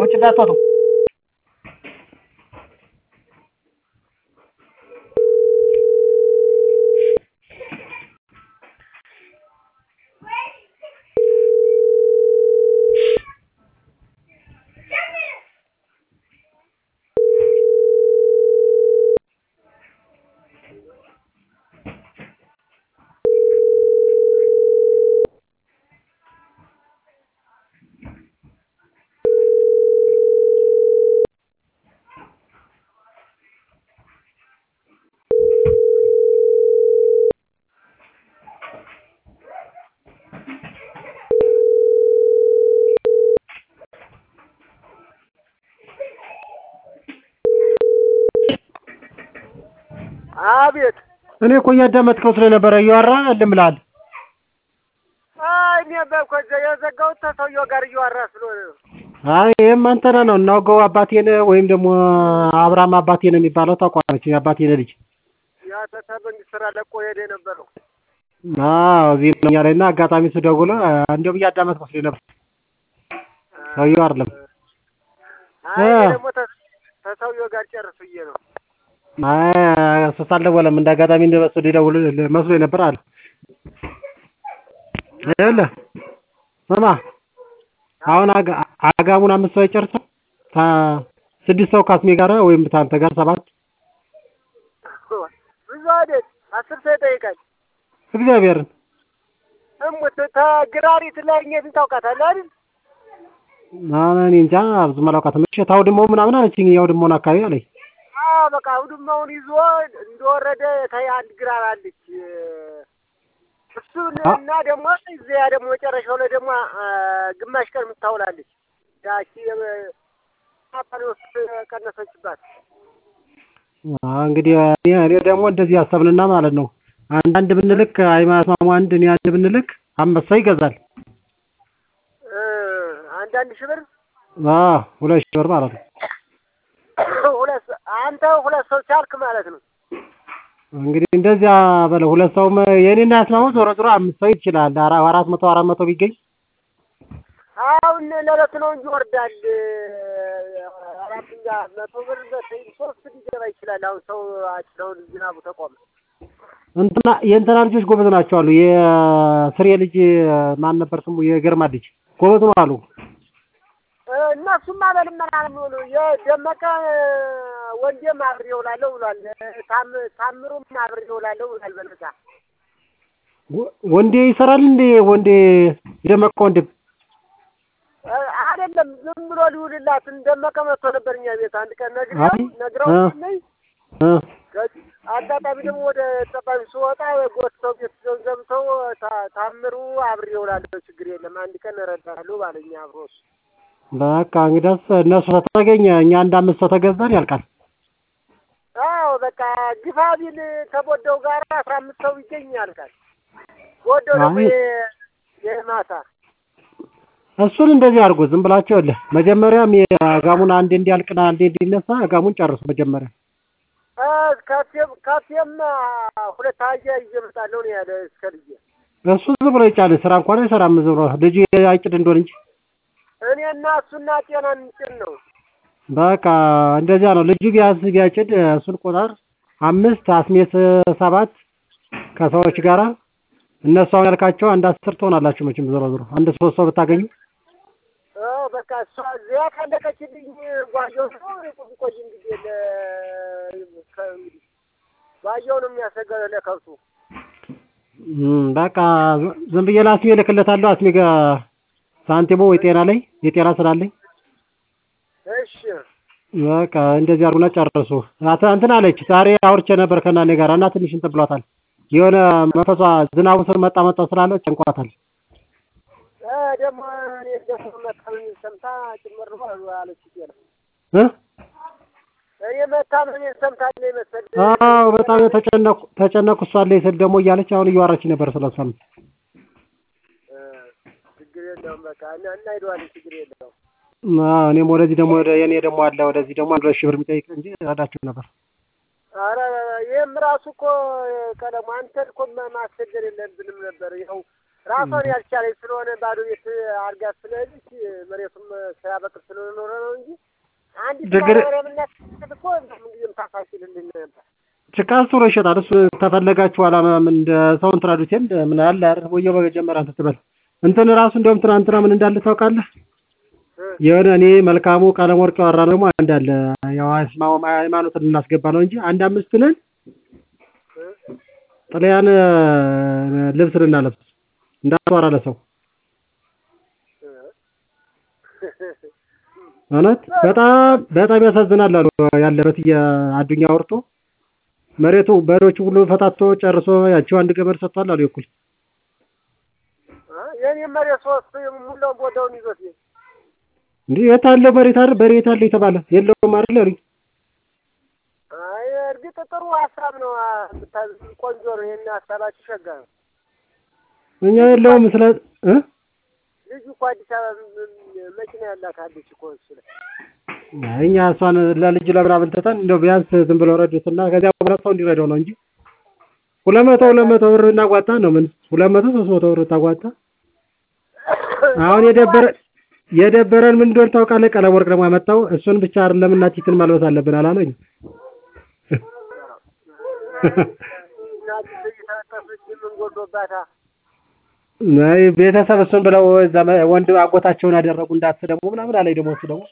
ውጭ እንዳትወጡ አቤት እኔ እኮ እያዳመጥከው ስለነበረ እያወራ እልም ብለሃል አይ እኔ በኮ የዘጋሁት ከሰውየው ጋር እያወራ ስለሆነ ነው። አይ ይህም አንተና ነው እናውገው አባቴ ነህ ወይም ደግሞ አብርሃም አባቴ ነው የሚባለው ታውቀዋለች የአባቴ ነህ ልጅ ያ መንግስት ስራ ለቆ ሄደ የነበረው አዎ እዚህ ነው እያለኝ እና አጋጣሚ እሱ ደውሎ እንደውም እያዳመጥከው መስሎኝ ነበር ሰውየው አይደለም አይ እ። እኔ ደግሞ ተ- ከሰውየው ጋር ጨርስ ብዬ ነው። አይ እሱ አልደወለም እንደ አጋጣሚ እንደመሱ ሊደውል መስሎኝ ነበር አለ ይኸውልህ ስማ አሁን አጋ- አጋሙን አምስት ሰው የጨርሰው ታ- ስድስት ሰው ካስሜ ጋር ወይም ታንተ ጋር ሰባት ብዙ አይደል አስር ሰው ይጠይቃል። እግዚአብሔርን እሙት ተግራሪት ላይ እኘትን ታውቃታለህ አይደል? አሁን እኔ እንጃ ብዙም አላውቃትም። እሺ ታው ደግሞ ምናምን አለችኝ። ያው ደግሞ አካባቢ አለኝ። አዎ በቃ አውድማውን ይዞ እንደወረደ ታይ አንድ ግራር አለች። እሱን አ- እና ደግሞ እዚያ ደግሞ መጨረሻው ላይ ደግሞ አ፣ ግማሽ ቀን የምታውላለች ያቺ ፓፓሊ ውስጥ ቀነሰችባት። አዎ እንግዲህ እኔ እኔ ደግሞ እንደዚህ ያሰብንና ማለት ነው አንዳንድ ብንልክ አይማስማሙ አንድ እኔ አንድ ብንልክ አምስት ሰው ይገዛል። እ፣ አንዳንድ ሺህ ብር አዎ ሁለት ሺህ ብር ማለት ነው። ሁለት ሰ- አንተ ሁለት ሰው ቻልክ ማለት ነው። እንግዲህ እንደዚያ በለው ሁለት ሰውም የኔና ያስማሙ ዞሮ ዞሮ አምስት ሰው ይችላል። አራ- አራት መቶ አራት መቶ ቢገኝ አሁን ለዕለት ነው እንጂ ይወርዳል። አራተኛ መቶ ብር በተይ ሶስት ሊገባ ይችላል። አሁን ሰው አሁን ዝናቡ ተቆመ። እንትና የእንትና ልጆች ጎበዝ ናቸው አሉ። የስሬ ልጅ ማን ነበር ስሙ? የገርማ ልጅ ጎበዝ ነው አሉ። እነሱማ በልመና ነው የሚሆኑ። የደመቀ ወንዴም አብሬ እውላለሁ ብሏል። ታም- ታምሩም አብሬ እውላለሁ ብሏል። በነፃ ወ- ወንዴ ይሰራል እንዴ? ወንዴ የደመቀ ወንድም እ፣ አይደለም ዝም ብሎ ሊውልላት ደመቀ መጥቶ ነበር እኛ ቤት አንድ ቀን ነግሬው አይ፣ ነግረው እ። ነኝ እ ከዚህ አጋጣሚ ደግሞ ወደ ጠባቢ ስወጣ ጎትተው ቤት ይዘው ዘምተው ታ- ታምሩ አብሬ እውላለሁ ችግር የለም አንድ ቀን እረዳለሁ ባለኝ አብሮ እሱ በቃ እንግዲያስ እነሱ ተተገኘ እኛ አንድ አምስት ሰው ተገዛን ያልቃል። አዎ በቃ ግፋ ቢል ከቦደው ጋር አስራ አምስት ሰው ይገኛል ቃል ቦደው ደግሞ አይ። የ- የማታ እሱን እንደዚህ አድርጎ ዝም ብላቸው የለ መጀመሪያም የጋሙን አንዴ እንዲያልቅና አንዴ እንዲነሳ ጋሙን ጨርሱ መጀመሪያ። እ፣ ካፌም ካፌም ሁለት አህያ ይዤ እመጣለሁ ነው ያለ እስከ ልጄ እሱ ዝም ብሎ ይጫን ስራ እንኳን አይሰራም። ዝም ብሎ ልጁ አይጭድ እንደሆን እንጂ እኔና እሱና ጤና እንጭን ነው በቃ እንደዚያ ነው። ልጁ ቢያንስ ቢያጭድ እሱን ቁጥር አምስት አስሜት ሰባት ከሰዎች ጋራ እነሱ አሁን ያልካቸው አንድ አስር ትሆናላችሁ መቼም ዞሮ ዞሮ አንድ ሶስት ሰው ብታገኙ እ፣ በቃ እሷ እዚያ ካለቀችልኝ ጓየው ነው ቁም ቆይ እንግዲህ ለ ከ- እንግዲህ ጓየው ነው የሚያሰጋው ለከብቱ እም፣ በቃ ዝም ብዬ ለአስሜ እልክለታለሁ። አስሜ ጋር ሳንቲሙ ወይ ጤና ላይ የጤና ስላለኝ እሺ በቃ እንደዚህ አድርጉና ጨርሱ። አተ- እንትን አለች ዛሬ አውርቼ ነበር ከእናቴ ጋር እና ትንሽ እንትን ብሏታል። የሆነ መንፈሷ ዝናቡ ስር መጣ መጣ ስላለ ጨንቋታል። እ፣ ደግሞ እኔ ደግሞ መታመሜን ሰምታ ጭምር ነው አለች ጤና እ? እኔ መታመሜን ሰምታለች መሰል አዎ በጣም ተጨነኩ ተጨነኩ እሷ አለኝ ስል ደግሞ እያለች አሁን እያወራች ነበር ስለሷም እ፣ ችግር የለውም በቃ እና እናሄደዋለን ችግር የለውም አዎ እኔም ወደዚህ ደግሞ ወደ የኔ ደግሞ አለ ወደዚህ ደግሞ አንድ ሁለት ሺህ ብር የሚጠይቅ እንጂ እረዳችሁ ነበር። ኧረ ይህም ራሱ እኮ ቀለሙ አንተን እኮ ማ- ማስቸገር የለብንም ነበር። ይኸው ራሷን ያልቻለች ስለሆነ ባዶ ቤት አድርጋ ስለሄደች መሬቱም ሳያበቅል ስለኖረ ነው እንጂ አንዲት ችግር- ማረምነት እኮ ምንጊዜም ታፋሽልልን ነበር። ጭቃ ሱሮ ይሸጣል። እሱ ተፈለጋችሁ ኋላ ምን እንደ ሰው እንትን አሉት እንደ ምን አለ አይደል ወየው በጀመረ እንትን ትበል እንትን ራሱ እንደውም ትናንትና ምን እንዳለ ታውቃለህ? እ የሆነ እኔ መልካሙ ቀለም ወርቅ ያወራ ደግሞ አንድ አለ ያው አስማው ሃይማኖትን ልናስገባ ነው እንጂ አንድ አምስት ነን እ ጥልያን ልብስ ልናለብስ እንዳትወራ ለሰው እ እውነት በጣም በጣም ያሳዝናል አሉ ያለበት የአዱኛ ወርቶ መሬቱ በሬዎቹ ሁሉ ፈታቶ ጨርሶ ያቺው አንድ ገመድ ሰጥቷል አሉ እኩል እ የኔ መሬት ሶስት ሙላውን ቦታውን ይዞት ይሄ እንዴ የት አለ መሬት አይደል በሬ የት አለ የተባለ የለውም አይደል አሉኝ አይ እርግጥ ጥሩ ሀሳብ ነው። አ- ብታ- ቆንጆ ነው። ይሄን ሀሳባችሁ ሸጋ ነው። እኛ የለውም ስለ እ ልጁ እኮ አዲስ አበባ ም- ም- መኪና ያላት አለች እኮ እሱ ላይ አይ እኛ እሷን ለልጁ ለምናምን ትተን እንደው ቢያንስ ዝም ብሎ ረዱትና ከዚያ በኋላ ሰው እንዲረዳው ነው እንጂ ሁለት መቶ ሁለት መቶ ብር እናጓታ ነው ምን ሁለት መቶ ሶስት መቶ ብር ታጓታ አሁን የደበረ የደበረን ምን እንደሆነ ታውቃለህ? ቀለም ወርቅ ደግሞ ያመጣው እሱን ብቻ አይደለም እናቲትን ማልበስ አለብን አላለኝ። እናት እየተለጠፈች ምን ጎዶባታ አይ ቤተሰብ እሱን ብለው እዛ መ- ወንድ አጎታቸውን ያደረጉ እንዳትሰደቡ ምናምን አለኝ። ደግሞ እሱ ደግሞ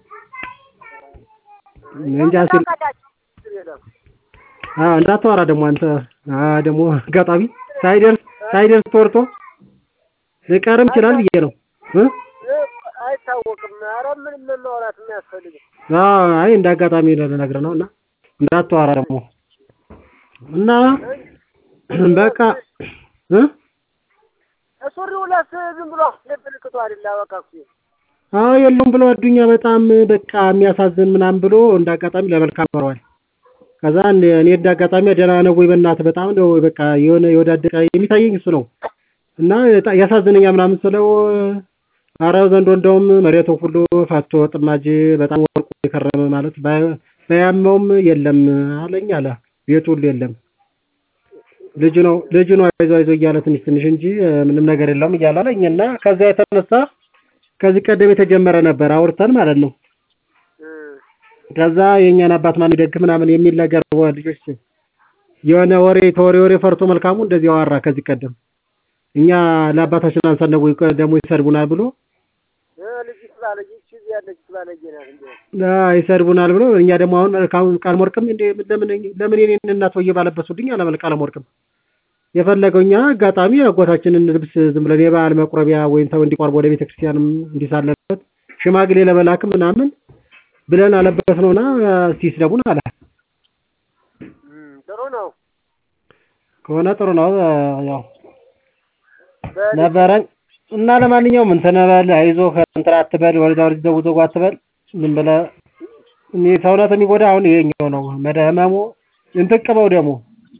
እንጃ ሲል ታውቃላችሁ ችግር የለም። አዎ እንዳታወራ ደግሞ አንተ አ ደግሞ አጋጣሚ ሳይደርስ ሳይደርስ ተወርቶ ሊቀርም ይችላል ብዬ ነው እ እ አይታወቅም። ኧረ ምንም ማውራት የሚያስፈልግ አዎ አይ እንደ አጋጣሚ ልነግርህ ነው እና እንዳታወራ ደግሞ እና በቃ እ ሱሪው ለስ ዝም ብሎ ምልክቱ አይደለ በቃ እኮ አዎ የለውም ብሎ አዱኛ በጣም በቃ የሚያሳዝን ምናምን ብሎ እንደ አጋጣሚ ለመልካም ኖረዋል። ከዛ እኔ እኔ እንደ አጋጣሚ ደህና ነው ወይ በእናትህ በጣም ነው በቃ የሆነ የወዳደቀ የሚታየኝ እሱ ነው እና በጣም ያሳዝነኛ ምናምን ስለው አረ ዘንድሮ እንደውም መሬቱ ሁሉ ፈቶ ጥማጅ በጣም ወርቁ የከረመ ማለት ባይ- ባያመውም የለም አለኝ አለ ቤቱ ሁሉ የለም ልጁ ነው ልጁ ነው አይዞህ አይዞህ እያለ ትንሽ ትንሽ እንጂ ምንም ነገር የለውም እያለ አለኝ እና ከዛ የተነሳ ከዚህ ቀደም የተጀመረ ነበር አውርተን ማለት ነው። እ ከዛ የእኛን አባት ማን ይደግ ምናምን የሚል ነገር ወ- ልጆች የሆነ ወሬ ተወሬ ወሬ ፈርቶ መልካሙ እንደዚህ አወራ ከዚህ ቀደም እኛ ለአባታችን አንሳን ነው ወይ ደግሞ ይሰድቡናል ብሎ እ ልጅ ስላለች እዚህ ያለች ስላለች ናት እንዴ አ ይሰድቡናል ብሎ እኛ ደግሞ አሁን መልካሙ ቃለም ወርቅም እንደ ለምን ለምን የኔን እናት ወየ ባለበሱልኝ አለ ቃለም ወርቅም የፈለገው እኛ አጋጣሚ አጎታችንን ልብስ ዝም ብለን የበዓል መቁረቢያ ወይም ሰው እንዲቆርብ ወደ ቤተ ክርስቲያንም እንዲሳለበት ሽማግሌ ለመላክ ምናምን ብለን አለበት ነውና ሲስደቡን አለ እም ጥሩ ነው። ከሆነ ጥሩ ነው ያው በል ነበረን እና ለማንኛውም እንትን በል አይዞህ እንትን አትበል ወደዛ ወደዚህ ዘው ዘው አትበል ዝም ብለህ እኔ ሰውነት የሚጎዳ አሁን ይሄኛው ነው መደመሙ እንትን ቅበው ደግሞ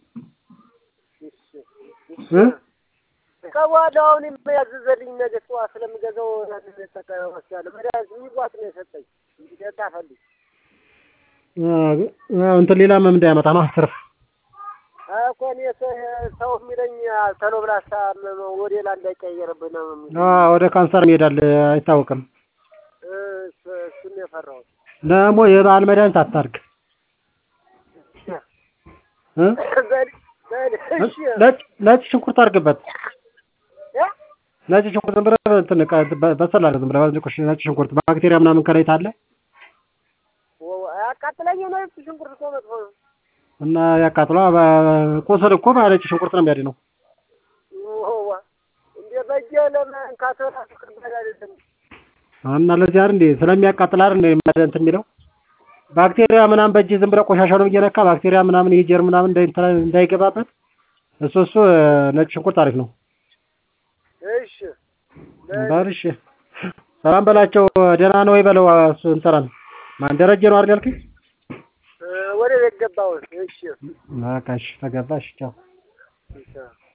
እ ከበኋላ አሁን የሚያዝዘልኝ ነገ ጠዋት ስለምገዛው ተጠቀመ ወስዳለሁ። መድኃኒት የሚዋጥ ነው የሰጠኝ እንግዲህ ታፈልግ አዎ እንትን ሌላ ምን እንዳያመጣ ነው ትርፍ እኮ እኔ ሰ- ሰው የሚለኝ ተሎ ብላ አስታመመው ወደ ሌላ እንዳይቀየርብህ ነው የሚለኝ። አዎ ወደ ካንሰር ይሄዳል አይታወቅም እ እሱ- እሱን ነው የፈራሁት። ደግሞ የበዓል መድኃኒት አታርግ እ በል በል እሺ ነጭ ነጭ ሽንኩርት አድርግበት እ? ነጭ ሽንኩርት ዝም ብለህ እንትን ቃ- በ- በሰል አድርግ ዝም ብለህ ነጭ- ነጭ ሽንኩርት ባክቴሪያ ምናምን ከላይ ታለ ወ- አያቃጥለኝ ነው እሱ ሽንኩርት እኮ መጥፎ ነው። እና ያቃጥሏ ቁስል እኮ በነጭ ሽንኩርት ነው የሚያድነው ወዋ እንደ በጀ ለመንካት ራሱ ከባድ አይደለም። እና ለዚህ አይደል እንዴ ስለሚያቃጥል አይደል እንዴ እንትን የሚለው ባክቴሪያ ምናምን በእጅ ዝም ብለህ ቆሻሻውን እየነካ ባክቴሪያ ምናምን ይሄ ጀርም ምናምን እንዳይ- እንዳይገባበት እሱ እሱ ነጭ ሽንኩርት አሪፍ ነው እሺ በል በል እሺ ሰላም በላቸው ደህና ነው ወይ በለው እሱ እንሰራን ማን ደረጀ ነው አይደል ያልከኝ እ፣ ወደ ቤት ገባሁ። እሺ በቃ እሺ ተገባሽ ቻው እሺ